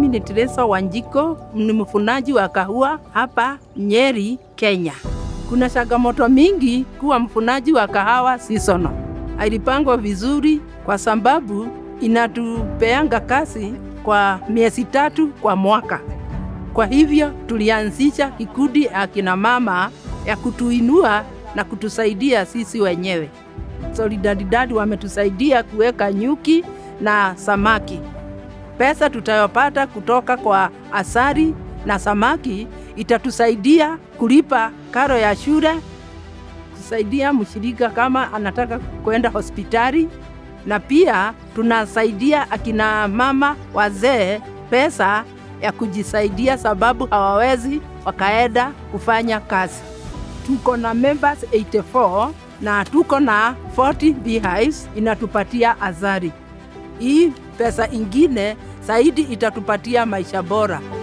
ni Teresa Wanjiko, ni mfunaji wa kahua hapa Nyeri, Kenya. Kuna changamoto mingi kuwa mfunaji wa kahawa seasonal. Ilipangwa vizuri kwa sababu inatupeanga kazi kwa miezi tatu kwa mwaka. Kwa hivyo tulianzisha kikundi akina mama ya kutuinua na kutusaidia sisi wenyewe. Solidaridad wametusaidia kuweka nyuki na samaki. Pesa tutayopata kutoka kwa asali na samaki itatusaidia kulipa karo ya shule, kusaidia mshirika kama anataka kwenda hospitali, na pia tunasaidia akina mama wazee pesa ya kujisaidia, sababu hawawezi wakaenda kufanya kazi. Tuko na members 84 na tuko na 40 beehives inatupatia azari. Hii pesa ingine zaidi itatupatia maisha bora.